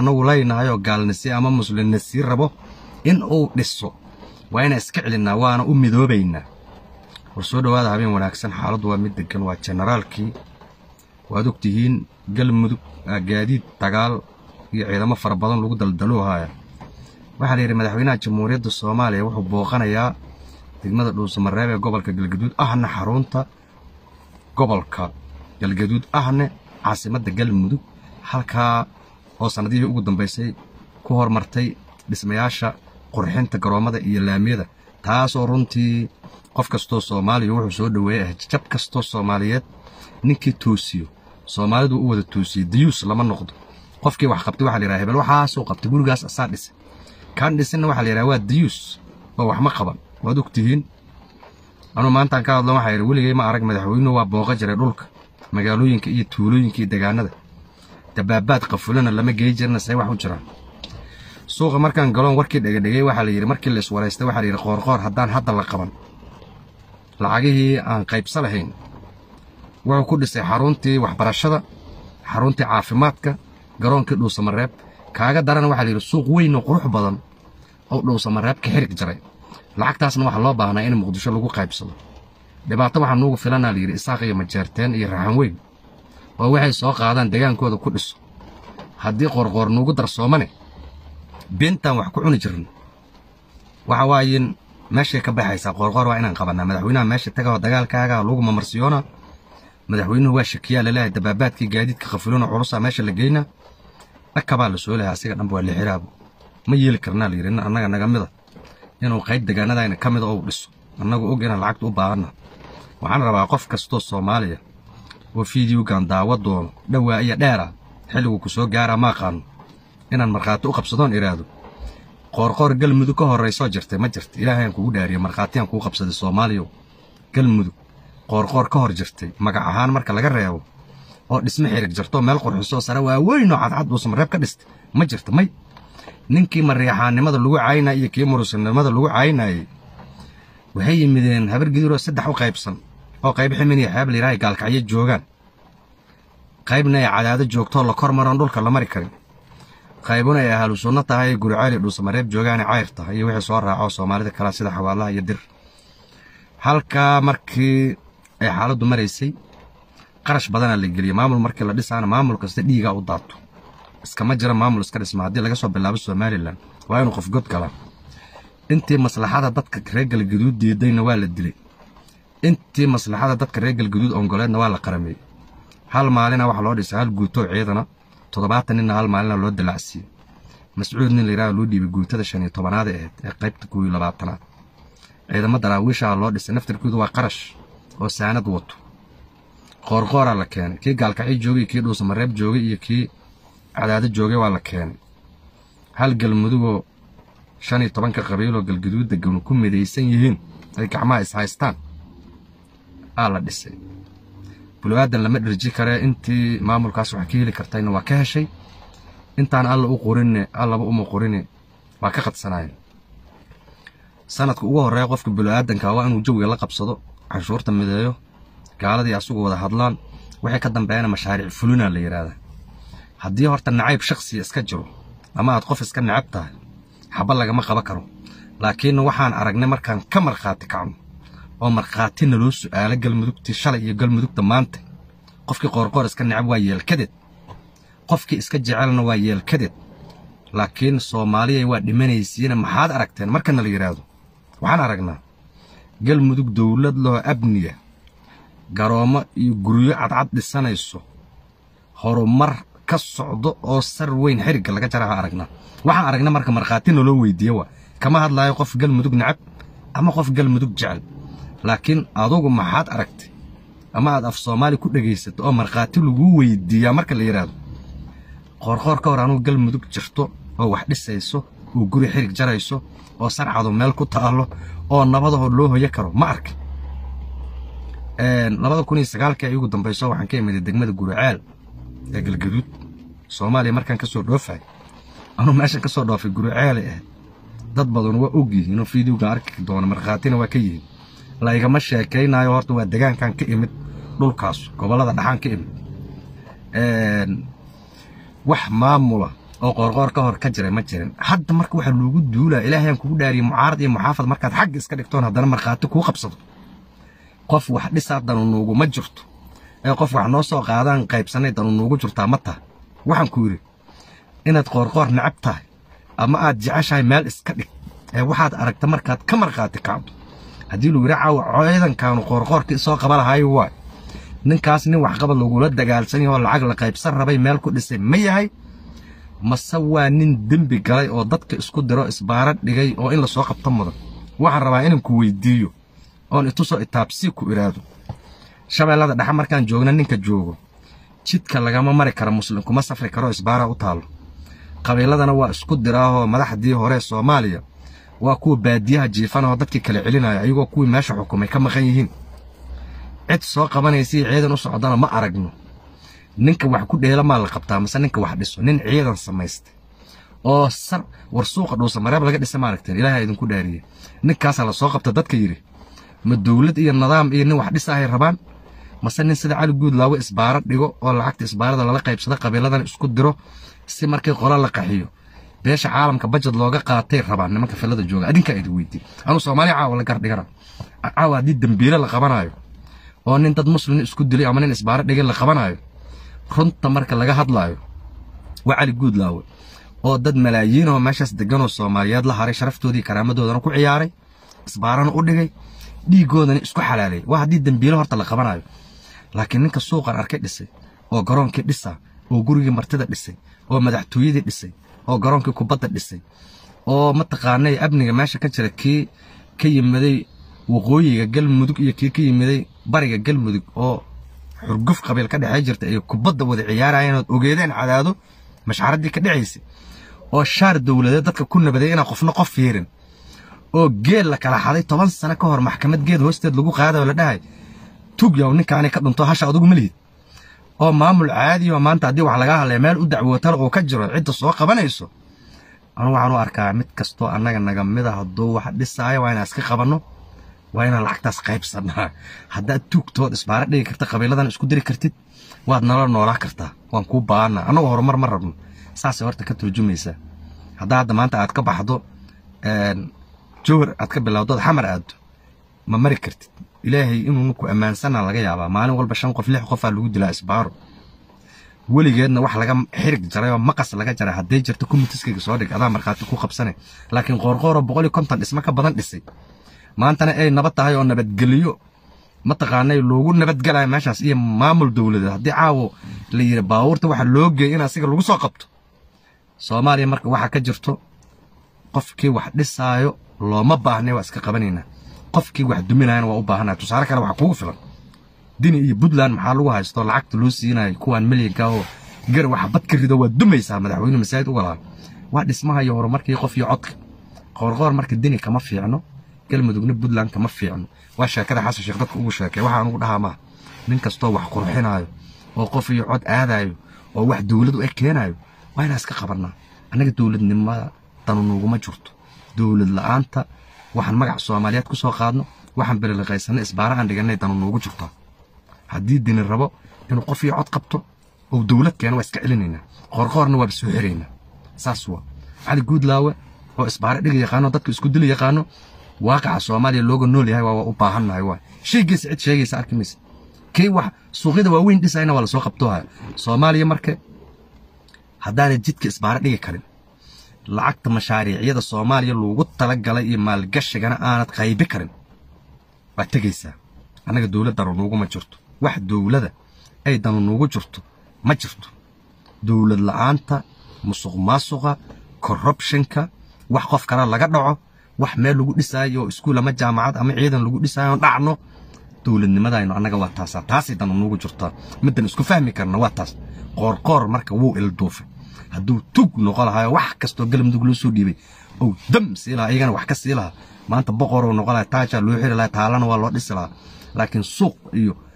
annagu leynahay oo gaalnisi ama muslimnisi rabo in uu dhiso waa inaan iska celinnaa waana u midoobaynaa war soo dhowaada habeen wanaagsan xaaladdu waa mid deggan waa jenaraalkii waad og tihiin galmudug gaadiid dagaal iyo ciidamo fara badan lagu daldaloohaya waxaa la yidhi madaxweynaha jamhuuriyadda soomaaliya wuxuu booqanayaa degmada dhuusamareeb ee gobolka galgaduud ahna xarunta gobolka galgaduud ahne caasimadda galmudug halkaa oo sannadihii ugu dambaysay ku hormartay dhismayaasha qurxinta garoommada iyo laamiyada taasoo runtii qof kastoo soomaaliya wuxuu soo dhoweeyey ah jab kastoo soomaaliyeed ninkii toosiyo soomaalidu u wada toosiyey dayuus lama noqdo qofkii wax qabtay waxa la yidhaha hebel waxaasuu qabtay gurigaas asaa dhisay kaan dhisinna waxaa la yidhaha waa dayuus oo wax ma qaban waad og tihiin anuu maantaan ka hadlo waxaa yidhi weligay ma arag madaxweynuhu waa booqa jiray dhulka magaalooyinka iyo tuulooyinka iyo degaanada dabaabaad qafulana lama gey jirna say wax u jiraan suuqa markaan galoon warkii dhegedhegay waxaa la yidhi markii la iswaraystay waxaa la yidhi qoorqoor haddaan hadda la qaban lacagihii aan qaybsa lahayn wuxuu ku dhisay xaruntii waxbarashada xaruntii caafimaadka garoonkii dhuusamareeb kaaga darana waxaa la yidhi suuq weyn oo qurux badan oo dhuusamareeb ka xirig jaray lacagtaasna waxaa loo baahnaa in muqdisho lagu qaybsado dhibaato waxaa nuugu filanaa la yidhi isaaq iyo majeerteen iyo raxan weyn oo waxay soo qaadaan degaankooda ku dhiso haddii qoorqoor nuugu darsoomane beentaan wax ku cuni jirno waxa waayin meeshay ka baxaysaa qoorqoor waa inaan qabannaa madaxweynaha meesha tagaoo dagaalkaaga lagu mamarsiyoona madaxweynuhu waa shakiyaa laleehay dabaabaadkii gaadiidka khafiloona culusaa meesha la geynaa dhakabaa la soo lehay asiga dhanba waa lixiraabo ma yeeli karnaa la yidhi nin annaga naga mida inuu qayb degaanadayna ka mida ou dhiso annagu og inaan lacagta u baahanna waxaan rabaa qof kastoo soomaaliya oo fiidiyowgan daawa doono dhowaa iyo dheera xilligu ku soo gaaraa ma aqaano inaan markhaati u qabsadoon idhaahdo qoorqoor galmudug ka horraysoo jirtay ma jirta ilaahayaan kugu dhaariye markhaatiyaan kuu qabsaday soomaaliyow galmudug qoorqoor ka hor jirtay magac ahaan marka laga reebo oo dhisme xirig jirtoo meel qurxisoo sare waaweynoo cadcad dhuusamareeb ka dhistay ma jirta may ninkii mariixaannimada lagu caynaya iyo kii murusinimada lagu caynayey waxay yimideen habar gidiroo saddex u qaybsan oo qayb ximin iyo xeeb layidhahay gaalkacyo joogaan qaybna ay cadaado joogtoo la kor maroon dhulka la mari karin qaybuna ay ahlu sunno tahay guriceel iyo dhuusamareeb joogaane cayr tahay iyo wixii soo raaco soomaalida kale sida xawaalaha iyo dir halkaa markii ay xaaladdu maraysay qarash badanaa la geliyey maamul markii la dhisaana maamul kasta dhiigaa u daato iskama jira maamul iska dhisma haddii laga soo bilaabo somalilan waa inuu qof god galaa intii maslaxada dadka reer galgaduud diidayna waa la dilay intii maslaxada dadka reer galgaduud ongoleedna waa la qarameeyey hal maalina waxaa loo dhisay hal guutoo ciidana toddobaatan ninna hal maalina loo dilacsiiyey mascuud nin layidhaha loo dhiibay guutada shan iyo tobanaad ahayd ee qaybta koow iyo labaatanaad ciidamo daraawiishaha loo dhisay naftarkoodu waa qarash oo saanad wato qoorqooraa la keenay kii gaalkacyo joogay kii dhuusamareeb joogay iyo kii cadaado joogay waa la keenay hal galmudugoo shan iyo tobanka qabiiloo galgaduud deganu ku midaysan yihiin ay gacmaha ishaystaan aa la dhisay bulu-aadan lama dherji karee intii maamulkaas wax ka heli kartayna waa ka heshay intaan alla u qorinne allaba uma qorine waa ka qadsanaayeen sanadka ugu horreeya qofka bulu-aadanka waa inuu jawiga la qabsado canshuurta mideeyo gaaladii asugu wada hadlaan waxay ka dambeeyana mashaariic fulina la yidhaahdaa haddii horta nacayb shakhsiya iska jiro ama aad qof iska necab tahay xaba lagama qaban karo laakiin waxaan aragnay markaan ka markhaati kacno oo markhaatina loo su'aalo galmudugtii shalay iyo galmudugta maanta qofkii qoorqoor iska necab waa yeelkadeed qofkii iska jecelna waa yeelkadeed laakiin soomaaliyay waa dhimanaysiina maxaad aragteen markana la yidhaahdo waxaan aragnaa galmudug dowlad loo abniya garoommo iyo guryo cadcad dhisanayso horumar ka socdo oo sar weyn xirigga laga jaraha aragnaa waxaan aragnaa marka markhaatina loo weydiiye waa kama hadlaayo qof galmudug necab ama qof galmudug jecel laakiin adugu maxaad aragtay ama aad af soomaali ku dhegaysato oo markhaati laguu weydiiyaa marka la yidhaahdo qoorqoor ka hor anugu galmudug jirto oo wax dhisayso oo guri xirig jarayso oo sarcadu meel ku taallo oo nabadahoo loo hoyo karo ma arka labada kun iyo sagaalkii ay ugu dambayso waxaan ka imiday degmada guriceel ee galgaduud soomaaliya markaan ka soo dhoofay anuu meeshan ka soo dhoofay guriceelay ahayd dad badan waa og yihiin oo fiidiyowga arki doona markhaatina waa ka yihiin laygama sheekaynayo horta waa degaankan ka imid dhulkaas gobollada dhaxaan ka imid wax maamula oo qoorqoor ka hor ka jiray ma jirin hadda marka waxaa loogu duulaa ilaahayaan kugu dhaariyay mucaarad iyo muxaafad markaad xagga iska dhigtoon haddana markhaati kuu qabsado qof wax dhisaa danu nuuguma jirto ee qof wax noo soo qaadaan qaybsanay danu nuugu jirtaa ma taha waxaan ku yidhi inaad qoorqoor necab tahay ama aad jeceshahay meel iska dhig ee waxaad aragta markaad ka markhaati kacdo haddii lagu yidhi caawa ciidankaanu qoorqoorkii soo qaba lahaay waay ninkaas nin waxqabad lagula dagaalsan yaho lacag la qaybsan rabay meel ku dhisay ma yahay mase waa nin dembi galay oo dadka isku diro isbaara dhigay oo in lasoo qabto mudan waxaan rabaa inaan ku weydiiyo oon itusoo itaabsii ku idhaahdo shabeellada dhexe markaan joogna ninka joogo jidka lagama mari karo muslim kuma safri karo isbaara u taallo qabiiladana waa isku diraahoo madaxdii hore soomaaliya waa kuwa baadiyaha jiifanahoo dadkii kala celinaya ayagoo kuwii meesha xukumay ka maqan yihiin cid soo qabanaysa ciidan u socdana ma aragno ninka wax ku dheela maa la qabtaa mase ninka wax dhiso nin ciidan samaystay oo sar war suuqa dhuusa mareeb laga dhisa maaragteen ilaahay idinku dhaariyey ninkaasaa la soo qabta dadka yidhi ma dowlad iyo nidaam iyo nin wax dhisahay rabaan mase nin sida cali guud laawo isbaaro dhigo oo lacagta isbaarada lala qaybsado qabiiladan isku diro si markii qola la qaxiyo beesha caalamka bajad looga qaatay rabaan nimanka filada jooga adinkaa idin weydiin anuu soomaaliya caawa la gardhigana caawa haddii dembiile la qabanayo oo nin dad muslim isku dilay ama nin isbaaro dhigay la qabanayo runta marka laga hadlaayo waa cali guud laawe oo dad malaayiin oo meeshaas deganoo soomaaliyeed la haray sharaftoodii karaamadoodana ku ciyaaray isbaarana u dhigay dhiigoodana isku xalaalay waa haddii dembiile horta la qabanayo laakiin ninka suuqan arkay dhisay oo garoonkii dhisa oo gurigii martida dhisay oo madaxtooyadii dhisay oo garoonkii kubadda dhisay oo mataqaanay amniga meesha ka jira kii ka yimiday waqooyiga galmudug iyo kii ka yimiday bariga galmudug oo xurguf qabiil ka dhexey jirta ay kubadda wada ciyaarayeen ood ogeedeen cadaado mashxaraddii ka dhacaysay oo shaar dowladeed dadka ku nabaday inaan qofna qof fiirin oo geel la kala xaday toban sano ka hor maxkamad geed hoosteed lagu qaadayo la dhahay tug yaw ninkaanay ka dhunto hasha adugu ma lihid oo maamul caadi oo maanta haddii wax laga hadlaya meel u dacwootala oo ka jiro cidda soo qabanayso anu waxaan u arkaa mid kastoo annaga naga mida hadduu wax dhisaayo waa inaan iska qabanno waa inaan lacagtaas qaybsannaa haddaad tuugtood isbaara dhigi karta qabiiladan isku diri kartid waad nala noolaa kartaa waan kuu baahannaa annagu horumar ma rabno saasay horta ka turjumaysaa haddaa hadda maanta aad ka baxdo jowhar aad ka bilowdood xamar aaddo ma mari kartid ilaahay inuuna ku ammaansanaa laga yaabaa maalin walba shan qof lix qofaa lagu dilaa isbaaro weligeedna wax laga xirig jaray oo maqas laga jaray hadday jirto kumitiskayga soo dhig adaa markhaati ku qabsane laakiin qoorqooroo boqol iyo konton dhismo ka badan dhisay maantana ay nabad tahay oo nabadgeliyo mataqaanay loogu nabadgelayo meeshaas iyo maamul dowladeed haddii caawo la yidhi baabuurta waxa loo geeyay in asiga lagu soo qabto soomaaliya marka waxaa ka jirto qofkii wax dhisaayo looma baahnay waa iska qabanaynaa qofkii wax duminayana waa u baahanaya tusaale kale waxa kugu filan dini iyo puntland maxaa lagu haysto lacagta loo siinayo kuwaan milyanka oo gar waxa bad ka rido waa dumaysaa madaxweyne masaajid u walaa waa dhismaha iyo horumarkii qof iyo codka qoorqoor marka dini kama fiicno galmudugna puntland kama fiicno waa sheekada xasan sheekh dadka ugu sheekay waxaan ugu dhahaa maaha nin kastoo wax qurxinayo oo qof iyo cod aadayo oo wax dowladu ay keenayo waa inaan iska qabannaa annaga dowladnimada danu nuuguma jirto dowlad la'aanta waxaan magac soomaaliyeed ku soo qaadno waxaan beliliqaysanno isbaara aan dhiganay danu nuugu jirtaa haddii dini rabo inuu qof iyo cod qabto oo dowlad keeno waa iska celinaynaa qoorqoorna waaba soo xiraynaa saas waa cali guudlaawe oo isbaara dhiga yaqaano dadka isku dili yaqaano waaqaca soomaaliya looga nool yahay waa u baahannahay waay shaygiisa cid sheegaysa arki maysa kii wax suuqyada waaweyn dhisayna waa lasoo qabtoohaya soomaaliya marka haddaanay jidka isbaara dhigi karin lacagta mashaariicyada soomaaliya loogu talagalay iyo maalgashigana aanad qaybi karin waa tegaysaa annaga dowlad danu nuuguma jirto wax dowlada ay danu nuugu jirto ma jirto dowlad la'aanta musuq maasuqa corruptionka wax qof kale laga dhaco wax meel lagu dhisaayo oo iskuul ama jaamacad ama ciidan lagu dhisaayo dhacno dowladnimadaynu annaga waa taasaa taasay danu nuugu jirtaa middan isku fahmi karna waa taas qoorqoor marka wuu ilduufay hadduu tug noqo lahayo wax kastoo galmudug loo soo dhiibay ou dam sii lahaa iyagana wax ka sii lahaa maanta boqorou noqo laha taajaa loo xiri lahaa taalana waa loo dhisi lahaa laakiin suuq iyo